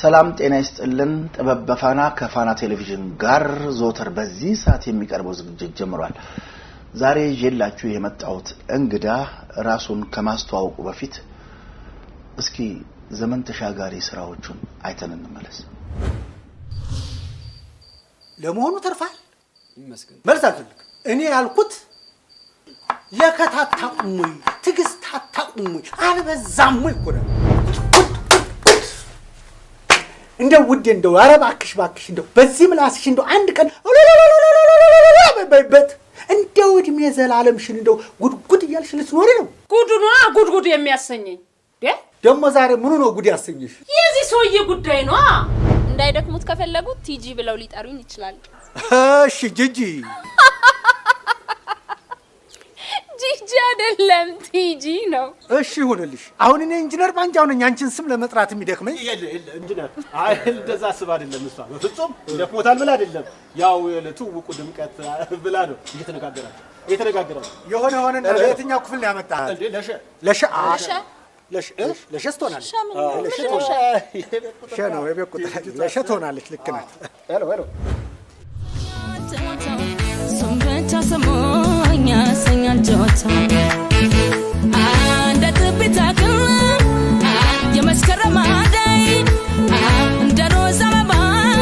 ሰላም ጤና ይስጥልን። ጥበብ በፋና ከፋና ቴሌቪዥን ጋር ዘወትር በዚህ ሰዓት የሚቀርበው ዝግጅት ጀምሯል። ዛሬ ይዤላችሁ የመጣሁት እንግዳ ራሱን ከማስተዋወቁ በፊት እስኪ ዘመን ተሻጋሪ ስራዎቹን አይተን እንመለስ። ለመሆኑ ተርፋል? ይመስገን። መልስ አልፈልግም። እኔ ያልኩት ለከት አታቁም ወይ? ትዕግስት አታቁም ወይ? አልበዛም ወይ እኮ ነው። እንደው ውዴ እንደው ኧረ እባክሽ እባክሽ እንደው በዚህ ምላስሽ እንደው አንድ ቀን በይበት እንደው እድሜ ዘላለምሽን እንደው ጉድጉድ እያልሽ ልትኖሪ ነው። ጉዱ ነዋ ጉድጉድ የሚያሰኘኝ ዴ ደግሞ ዛሬ ምኑ ነው ጉድ ያሰኘሽ? የዚህ ሰውዬ ጉዳይ ነዋ። እንዳይደክሙት ከፈለጉ ቲጂ ብለው ሊጠሩኝ ይችላሉ። እሺ ጂጂ ጂጂ አይደለም ቲጂ ነው። እሺ ይሁንልሽ። አሁን እኔ ኢንጂነር ባንጃው ነኝ አንቺን ስም ለመጥራት የሚደክመኝ የለ የለ ኢንጂነር፣ አይ እንደዛ አስብ አይደለም። እሷ በፍጹም ደክሞታል ብላ አይደለም። ያው ለትውውቁ ድምቀት ብላ ነው እየተነጋገራቸው እየተነጋገራቸው የሆነ የሆነ ለየትኛው ክፍል ነው ያመጣህ? እንዴ ለሸ ለሸ ሸ ለሸ ለሸስ ትሆናለች። ሸ ምን ነው? ለሸ ምንድን ነው ሸ? ሸ ነው የቤት ቁጥር ለሸ ትሆናለች። ልክ ናት። ሄሎ ሄሎ እሱም ብቻ ስሙኝ ያሰኛል ጨዋታ እንደ ጥቢት አክል የመስከረም አደይ እንደ ሮዝ አበባ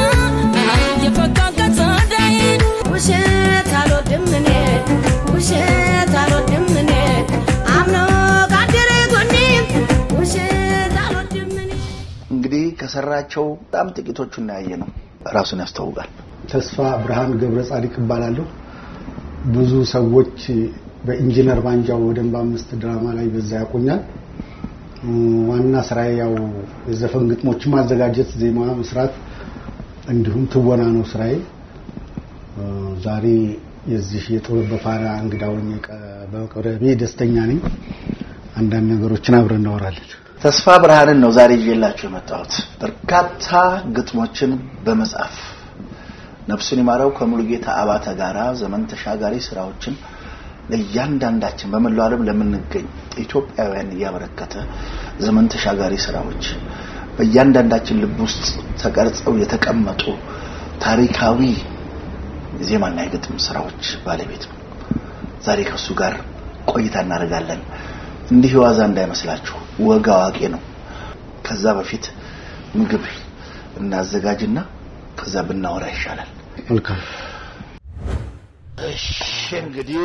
የፈካካ ጸደይ ውሸት አልወድም እኔ ውሸት አልወድም እኔ አምኖ ካደረ ጎኔ ውሸት አልወድም እኔ እንግዲህ ከሰራቸው በጣም ጥቂቶቹን ያየ ነው። ራሱን ያስተዋውቃል። ተስፋ ብርሃን ገብረ ጻዲቅ እባላለሁ። ብዙ ሰዎች በኢንጂነር ባንጃው በደንብ አምስት ድራማ ላይ በዛ ያውቁኛል። ዋና ስራዬ ያው የዘፈን ግጥሞችን ማዘጋጀት፣ ዜማ መስራት እንዲሁም ትወና ነው ስራዬ። ዛሬ የዚህ የጥበብ በፋና እንግዳ ሆኜ ቀ- በመቅረቤ ደስተኛ ነኝ። አንዳንድ ነገሮችን አብረን እናወራለን። ተስፋ ብርሃንን ነው ዛሬ ይዤላችሁ የመጣሁት። በርካታ ግጥሞችን በመጻፍ ነፍሱን ይማረው ከሙሉጌታ አባተ ጋራ ዘመን ተሻጋሪ ስራዎችን ለእያንዳንዳችን በመላው ዓለም ለምንገኝ ኢትዮጵያውያን እያበረከተ ዘመን ተሻጋሪ ስራዎች በእያንዳንዳችን ልብ ውስጥ ተቀርጸው የተቀመጡ ታሪካዊ ዜማና የግጥም ስራዎች ባለቤት ነው። ዛሬ ከሱ ጋር ቆይታ እናደርጋለን። እንዲህ ዋዛ እንዳይመስላችሁ ወግ አዋቂ ነው። ከዛ በፊት ምግብ እናዘጋጅና ከዛ ብናወራ ይሻላል። መልካም እሺ እንግዲህ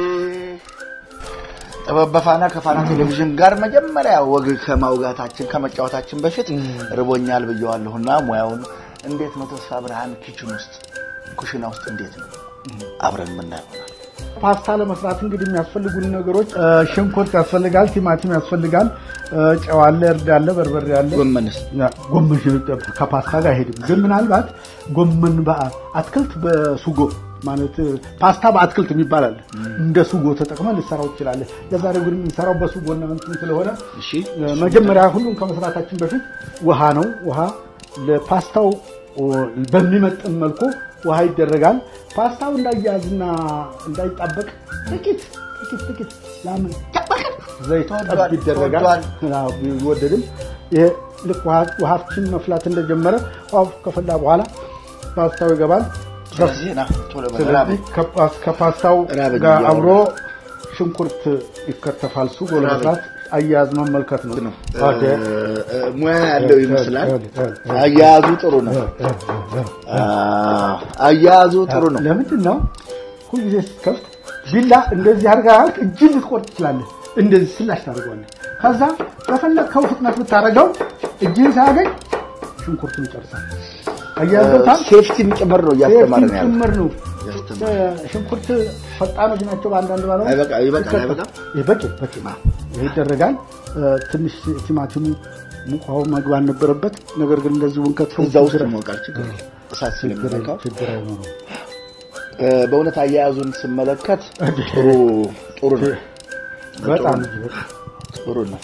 ጥበብ በፋና ከፋና ቴሌቪዥን ጋር መጀመሪያ ወግ ከማውጋታችን ከመጫወታችን በፊት ርቦኛል ብየዋለሁና ሙያውን እንዴት ነው ተስፋ ብርሃን ኪችን ውስጥ ኩሽና ውስጥ እንዴት ነው አብረን የምናየው ይሆናል። ፓስታ ለመስራት እንግዲህ የሚያስፈልጉን ነገሮች እ፣ ሽንኩርት ያስፈልጋል፣ ቲማቲም ያስፈልጋል፣ እ፣ ጨው አለ፣ እርድ አለ፣ በርበሬ አለ። ጎመንስ ያ፣ ጎመን ሽ- ከፓስታ ጋር አይሄድም። ግን ምናልባት ጎመን በአትክልት በሱጎ ማለት እ፣ ፓስታ በአትክልት የሚባል አለ። እንደ ሱጎ ተጠቅመን ልሰራው ትችላለህ። ለዛሬው ግን የምንሰራው በሱጎ እና እንትን ስለሆነ እሺ እ፣ መጀመሪያ ሁሉም ከመስራታችን በፊት ውሃ ነው። ውሃ ለፓስታው ኦ፣ በሚመጥን መልኩ ውሃ ይደረጋል። ፓስታው እንዳያያዝና እንዳይጣበቅ ጥቂት ጥቂት ጥቂት ላምን ዘይቷ ጠብ ይደረጋል። አዎ፣ ቢወደድም ይሄ ልክ ውሃ- ውሃችን መፍላት እንደጀመረ ውሃው ከፈላ በኋላ ፓስታው ይገባል። ስለዚህ ና ቶሎ በል ስለዚህ ከፓስ- ከፓስታው ራበኝ ጋር እያወራሁ አብሮ ሽንኩርት ይከተፋል። ሱጎ ለመስራት አያያዝ መመልከት ነው። ነው ኦኬ። እ፣ ሙያ ያለው ይመስላል። እ፣ እ፣ እ፣ አያያዙ ጥሩ ነው። እ፣ እ፣ እ። አዎ፣ አያያዙ ጥሩ ነው። ለምንድን ነው ሁልጊዜ ስትከፍት ቢላ እንደዚህ አድርገህ እጅን ልትቆርጥ ትችላለህ። እንደዚህ ስላሽ ታደርገዋለህ። ከዛ በፈለግከው ፍጥነት ብታደርገው እጅን ሳያገኝ ሽንኩርቱን ይጨርሳል። አያያዘውታል። ሴፍቲም ጭምር ነው እያስተማረ ነው ያለው። ጭምር ነው። ያስተማረ። ሽንኩርት ፈጣኖች ናቸው። በአንዳንድ ባለው አይበቃ- ይበቃል፣ አይበቃም? በቂ በቂ ይሄ ይደረጋል። እ፣ ትንሽ ቲማቲሙ ሙቅ ውሃው መግባት ነበረበት። ነገር ግን እንደዚህ ብንከትፈው እዛ ውስጥ መውቃል ችግር የለም። እሳት ስለሚነካው ችግር አይኖረው። እ፣ በእውነት አያያዙን ስመለከት ጥሩ ጥሩ ነው በጣም ጥሩ ነው።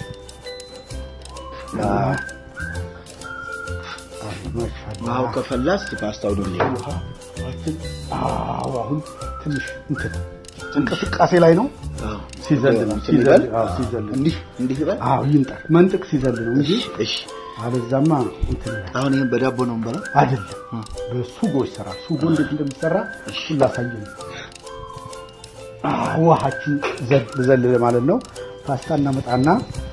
ውሃው ከፈላስ ፓስታው ነው የሚሆነው። አዎ አሁን ትንሽ እንትን እንቅስቃሴ ላይ ነው። አዎ። ሲዘል ነው እንትን ይበል? ሲዘል አዎ ሲዘል ነው። እንዲህ እንዲህ ይበል። አዎ ይምጣ መንጥቅ ሲዘል ነው እንጂ እሺ አለዛማ እንትን ይላል። አሁን ይህን በዳቦ ነው የምበላው። አይደለም በሱጎ ይሰራል። ሱጎ እንዴት እንደሚሰራ እሱን ላሳየህ ነው። አዎ፣ ውሃችን ዘል ዘል ማለት ነው። ፓስታ እናመጣና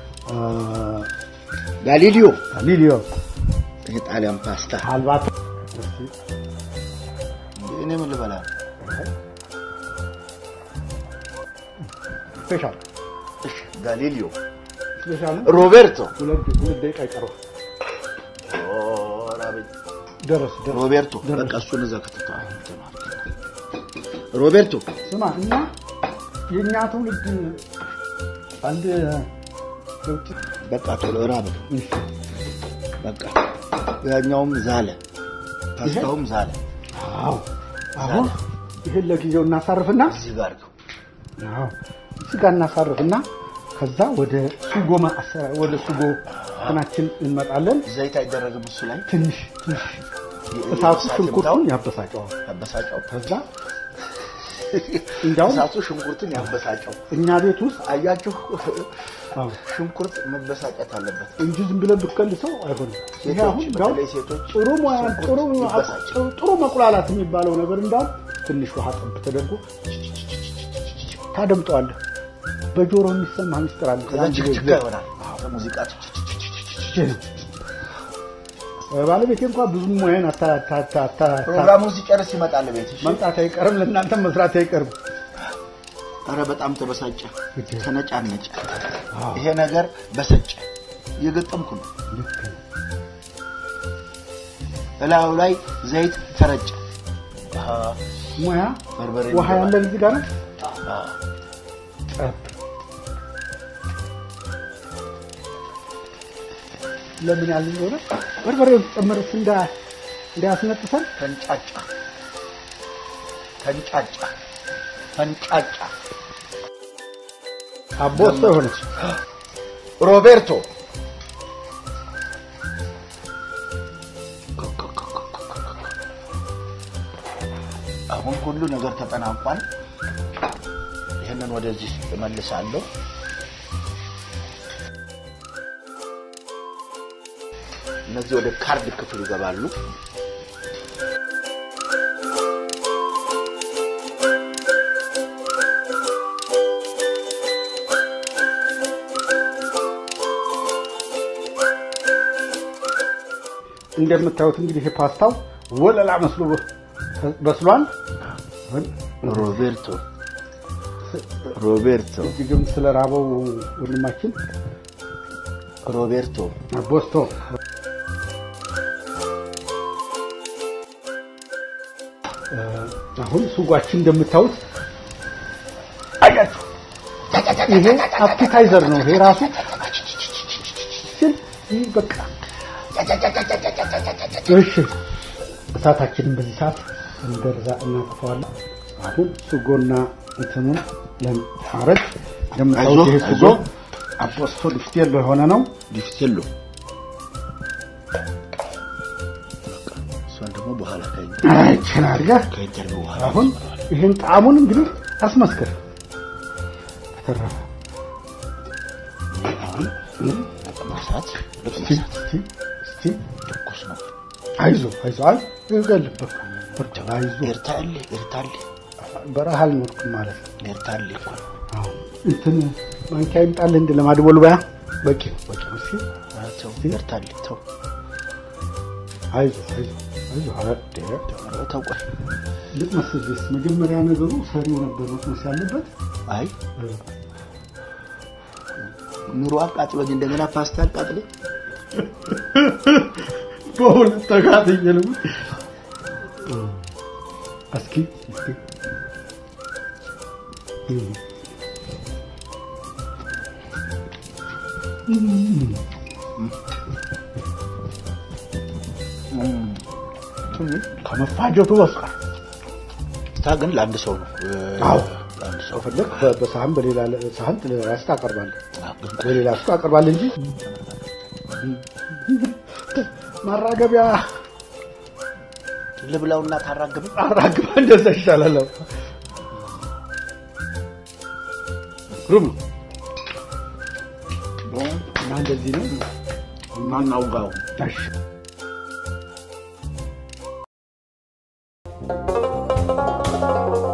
ጋሊሊዮ ሊሊዮ ይሄ ጣሊያን ፓስታ አልባቶ እኔ ምን ልበላ? ስፔሻል እሺ ጋሊሊዮ ስፔሻል ነው። ሮቤርቶ ሁለት ሁለት ደቂቃ ይቀረው ኦራ በ- ደረስ ደረስ ሮቤርቶ ደረስ። በቃ እሱን እዛ ከተታ ሮቤርቶ ስማ እና የእኛ ትውልድ አንድ የውጭ በቃ ቶሎ ራብ በቃ ያኛውም ዛለ ፓስታውም ዛለ አዎ አሁን ይህን ለጊዜው እናሳርፍና እዚህ ጋር ነው አዎ ስጋ እናሳርፍና ከዛ ወደ ሱጎ ማሰራ ወደ ሱጎ እንትናችን እንመጣለን። ዘይት አይደረግም እሱ ላይ ትንሽ ትንሽ እሳቱ እሳት ሽንኩርቱን ይምታው። ያበሳጨዋል። ያበሳጨው ከዛ እንዲያውም እሳቱ ሽንኩርትን ያበሳጨው እኛ ቤት ውስጥ አያችሁ አዎ ሽንኩርት መበሳጨት አለበት እንጂ ዝም ብለን ብትቀልሰው አይሆንም። ይሄ ሴቶች አሁን እንዲያውም በተለይ ሴቶች ጥሩ ሙያ ጥሩ ይበሳጭ። ጥሩ መቁላላት የሚባለው ነገር እንዳውም ትንሽ ውሃ ጠብ ተደርጎ ታደምጠዋለህ። በጆሮ የሚሰማ ምስጢር አለ። ከዛ ያን ጊዜ ችክችካ ይሆናል ሙዚቃ ባለቤቴ እንኳ ብዙም ሙያን አታ- አታ- አታ- አታ- ፕሮግራሙ ሲጨርስ ይመጣል ቤት እሺ መምጣት አይቀርም፣ ለእናንተም መስራት አይቀርም። ኧረ በጣም ተበሳጨ እጅ። ተነጫነጨ ይሄ ነገር በሰጨ እየገጠምኩ ነው እላዩ ላይ ዘይት ተረጨ አሃ፣ ሙያ በርበሬ ውሃ ያለን እዚህ ጋር ነው። አዎ። ጠብ ለምን ያልን እንደሆነ በርበሬውን ጨምርስ እንዳ እንዳያስነጥሰን ተንጫጫ ተንጫጫ ተንጫጫ አቦስቶ የሆነች ሮቤርቶ አሁን ሁሉ ነገር ተጠናቋል። ይህንን ወደዚህ እመልሳለሁ። እነዚህ ወደ ካርድ ክፍል ይገባሉ። እንደምታዩት እንግዲህ ይሄ ፓስታው ወለላ መስሎ በስሏል። ሮቤርቶ ሮቤርቶ እጅግም ስለ ራበው ወንድማችን ሮቤርቶ ቦስቶ አሁን ሱጓችን እንደምታዩት አያችሁ፣ ይሄ አፕታይዘር ነው። ይሄ ራሱ ሲል ይህ በቃ እሺ፣ እሳታችንን በዚህ ሰዓት እንደርዛ እናጠፋዋለን። አሁን ሱጎና እንትኑን ለማረግ እንደምታዩት ይሄ ሱጎ አይዞህ። አፖስቶ ዲፍቴሎ የሆነ ነው። ዲፍቴሎ እሷን ደግሞ በኋላ ይችን አድርገህ ከኢንተርቪው በኋላ አሁን ይህን ጣዕሙን እንግዲህ አስመስክር። ተረፈ መሳት እስቲ እስቲ እስቲ ትኩስ ነው። አይዞ አይዞ አይ ይገልበክ ወርደ አይዞ ኤርታሌ ኤርታሌ በረሃ አልኖርኩም ማለት ነው። ኤርታሌ እኮ ነው። አዎ እንትን ማንኪያ ይምጣልህ እንደ ለማድቦል በያ በቂ ነው በቂ ነው። እስቲ ኧረ ተው ኤርታሌ ተው አይዞ አይዞ አይዞ አረ ኧረ ተው ቆይ ልትመስልስ መጀመሪያ ነገሩ ሰሪው ነበር መቅመስ ያለበት። አይ ኑሮ አቃጥሎኝ እንደገና ፓስታ አቃጥሎኝ በሁለት ተጋጥዬ ነው። እስኪ እስኪ ከመፋጀቱ በስቃር ፓስታ ግን ለአንድ ሰው ነው። አዎ። ለአንድ ሰው ከፈለግ በሳህን በሌላ ሳህን ራስህ ታቀርባለህ፣ አዎ፣ ግን በሌላ ሱ ታቀርባለህ እንጂ ማራገቢያ ልብላውና ታራግብ አራግባ እንደዛ ይሻላል። ግሩም ነው እና እንደዚህ ነው ማናውጋው እሺ እ